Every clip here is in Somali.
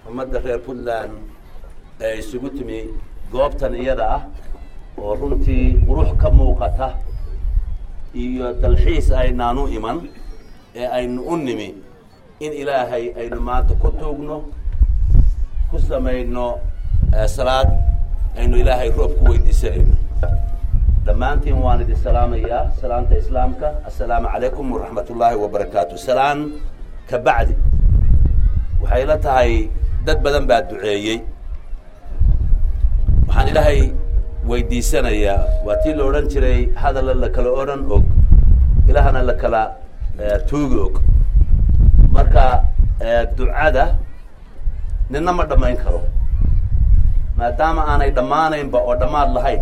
ummadda reer puntland ee isugu timi goobtan iyada ah oo runtii qurux ka muuqata iyo dalxiis aynaanu iman ee aynu u nimi in ilaahay aynu maanta ku tuugno ku samayno salaad aynu ilaahay roob ku weydiisanayno dhammaantiin waan idin salaamayaa salaanta islaamka assalaamu calaykum waraxmat ullaahi wabarakaatu salaan ka bacdi waxay la tahay dad badan baa duceeyey waxaan ilaahay weydiisanayaa waa tii la odhan jiray hadalla la kala odhan og ilaahana la kala tuugi og marka ducada nina ma dhammayn karo maadaama aanay dhammaanaynba oo dhammaad lahayn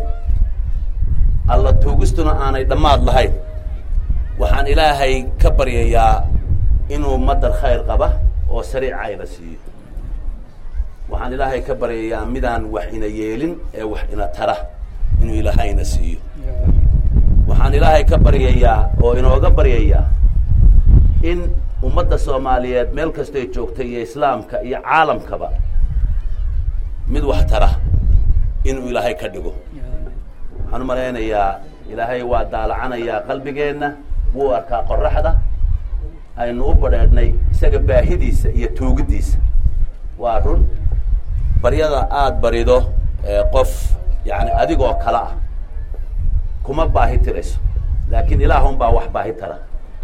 alla tuugistuna aanay dhammaad lahayn waxaan ilaahay ka baryayaa inuu madar khayr qaba oo sariica ina siiyo waxaan ilaahay ka baryayaa midaan wax ina yeelin ee wax ina tara inuu ilaahayna siiyo waxaan ilaahay ka baryayaa oo inooga baryayaa in ummadda soomaaliyeed meel kastay joogtay iyo islaamka iyo caalamkaba mid wax tara inuu ilaahay ka dhigo waxaan u malaynayaa ilaahay waa daalacanayaa qalbigeenna wuu arkaa qoraxda aynu u badheedhnay isaga baahidiisa iyo tuugiddiisa waa run baryada aada barido qof yani adigoo kale ah kuma baahi tirayso laakiin ilaahun baa wax baahi tara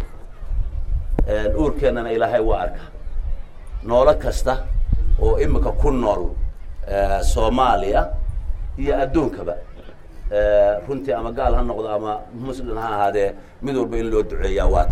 uurkeennana ilaahay waa arka noolo kasta oo imika ku nool soomaaliya iyo adduunkaba runtii ama gaal ha noqdo ama muslim ha ahaadee mid walba in loo duceeyaa waata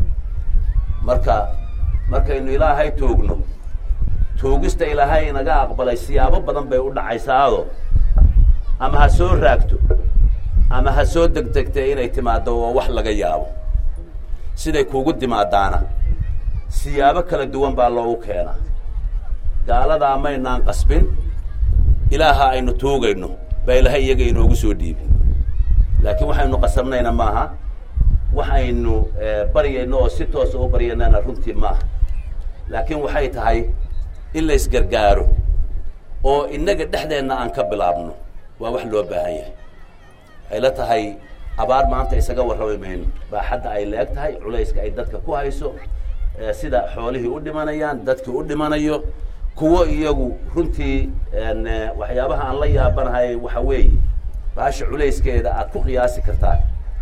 marka markaynu ilaahay tuugno tuugista ilaahay inaga aqbalay siyaabo badan bay u dhacaysaado ama ha soo raagto ama ha soo degdegtay inay timaado oo wax laga yaabo siday kuugu timaadaana siyaabo kala duwan baa loogu keenaa gaaladaa maynaan qasbin ilaaha aynu tuugayno baa ilaahay iyaga inoogu soo dhiibin laakiin waxaynu qasabnayna maaha waxaynu baryayno oo si toosa u baryanana runtii maaha laakiin waxay tahay in la isgargaaro oo innaga dhexdeenna aan ka bilaabno waa wax loo baahan yahay waxay la tahay abaar maanta isaga warrami mayno baaxadda ay leeg tahay culayska ay dadka ku hayso sida xoolihii u dhimanayaan dadkii u dhimanayo kuwo iyagu runtii waxyaabaha aan la yaabanahay waxa weeye baasha culayskeeda aad ku qiyaasi kartaa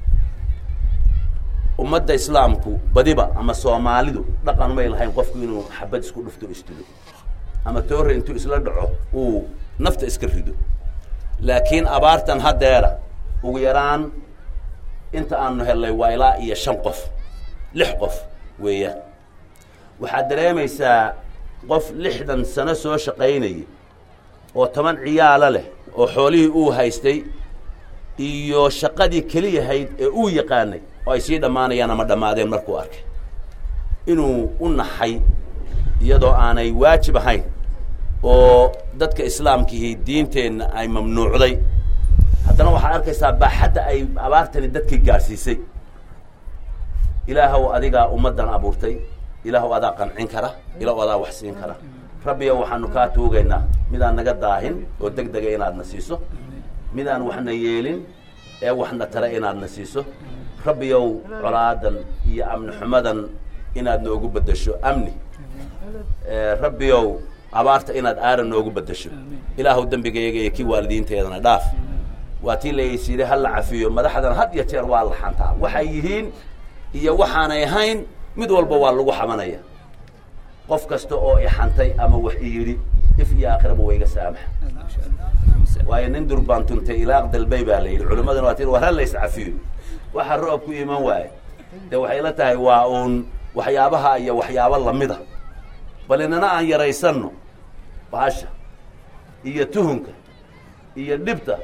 ummadda islaamku badiba ama soomaalidu dhaqan may lahayn qofku inuu xabad isku dhufto isdilo ama toore intuu isla dhaco uu nafta iska rido laakiin abaartan haddeera ugu yaraan inta aanu hellay waa ilaa iyo shan qof lix qof weeyaan waxaad dareemaysaa qof lixdan sano soo shaqaynayay oo toban ciyaalo leh oo xoolihii uu haystay iyo shaqadii keliyahayd ee uu yaqaanay oo ay sii dhammaanayaan ama dhammaadeen markuu arkay inuu u naxay iyadoo aanay waajib ahayn oo dadka islaamkihii diinteenna ay mamnuucday haddana waxaad arkaysaa baaxadda ay abaartani dadkii gaadhsiisay ilaahow adigaa ummaddan abuurtay ilaahow adaa qancin kara ilaahow adaa wax siin kara rabbiyo waxaanu kaa tuugaynaa midaan naga daahin oo deg dega inaadna siiso midaan waxna yeelin ee waxna tale inaadna siiso rabbiyow colaadan iyo amni xumadan inaad noogu beddesho amni rabbiyow abaarta inaad aara noogu beddesho ilaahow dembigayaga iyo kii waalidiinteedana dhaaf waa tii laysiiday ha la cafiyo madaxdan had iyo jeer waa la xantaa waxay yihiin iyo waxaanay ahayn mid walba waa lagu xamanaya qof kasta oo ixantay ama wax i yidhi if iyo aakhiraba wayga saamaxa waayo nin durbaan tuntay ilaaq dalbay baa la yidhi culimmadana waa tii war ha la iscafiyo waxa roob ku iman waaye dee waxay la tahay waa uun waxyaabaha iyo waxyaabo lamida bal inana aan yaraysanno baasha iyo tuhunka iyo dhibta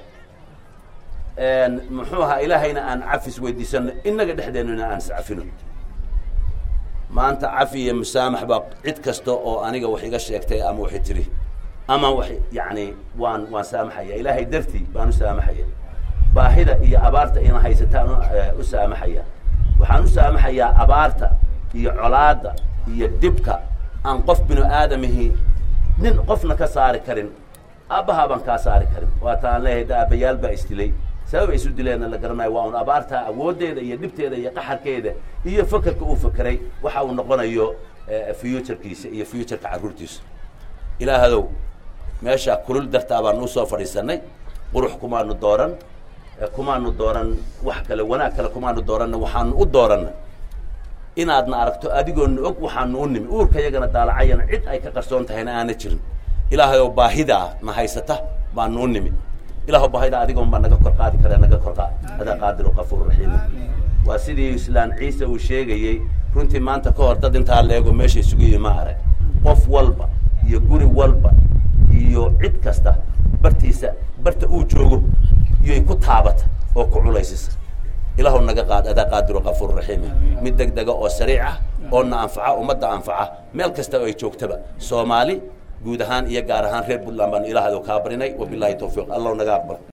muxuu ahaa ilaahayna aan cafis weydiisano innaga dhexdeennuna aan iscafino maanta cafi iyo musaamax baa cid kasta oo aniga wax iga sheegtay ama waxay tiri ama wax yacni waan waan saamaxaya ilaahay dartii baan u saamaxaya baahida iyo abaarta ina haysataan u saamaxaya waxaan u saamaxayaa abaarta iyo colaadda iyo dhibka aan qof binu aadamihii nin qofna ka saari karin aabbahaa baan kaa saari karin waata aan leeyahay da aabbayaal baa isdilay sabab ay isu dileenna la garanayo waa un abaartaa awooddeeda iyo dhibteeda iyo qaxarkeeda iyo fakerka uu fakeray waxa uu noqonayo futurkiisa iyo futureka carruurtiisa ilaahadow meesha kulul dartaa baan usoo fadhiisanay qurux kumaanu dooran kumaanu dooran wax kale wanaag kale kumaanu dooranna waxaanu u dooranna inaadna aragto adigoona og waxaanu u nimi uurka yagana daalacayana cid ay ka qarsoon tahayna aana jirin ilaahay oo baahidaa na haysata baanu u nimi ilaahw baahidaa adigoon baa naga kor qaadi kare naga kor qaad adaa qaadiru kafuur raxiim waa sidii islaan ciise uu sheegayey runtii maanta ka hor dad intaa leego meesha isugu yimi ma arag qof walba iyo guri walba iyo cid kasta bartiisa barta uu joogo iyoy ku taabata oo ku culaysisa ilaahu naga qaad adaa qaadiru kafuur raxiim mid deg dega oo sariic ah oo na anfaca ummadda anfaca meel kasta oo ay joogtaba soomaali guud ahaan iyo gaar ahaan reer puntland baanu ilaahdo kaa barinay wabilahi tawfiiq allahu naga aqbal